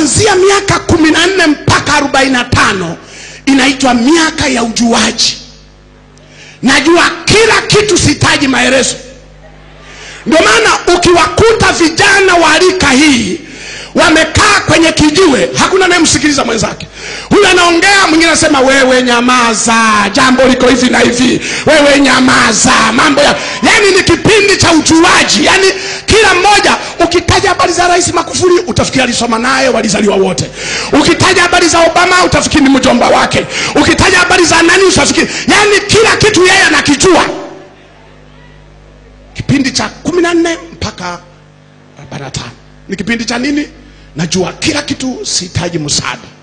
kuanzia miaka kumi na nne mpaka arobaini na tano inaitwa miaka ya ujuaji najua kila kitu sihitaji maelezo ndio maana ukiwakuta vijana wa rika hii wamekaa kwenye kijiwe hakuna anayemsikiliza mwenzake huyu anaongea mwingine anasema wewe nyamaza jambo liko hivi na hivi wewe nyamaza mambo ya yani ni kipindi cha ujuaji yani kila mmoja ukitaja habari za rais makufuri utafikiri alisoma naye walizaliwa wote ukitaja habari za obama utafikiri ni mjomba wake ukitaja habari za nani utafikiri yani kila kitu yeye anakijua kipindi cha kumi na nne mpaka arobaini na tano ni kipindi cha nini najua kila kitu sihitaji msaada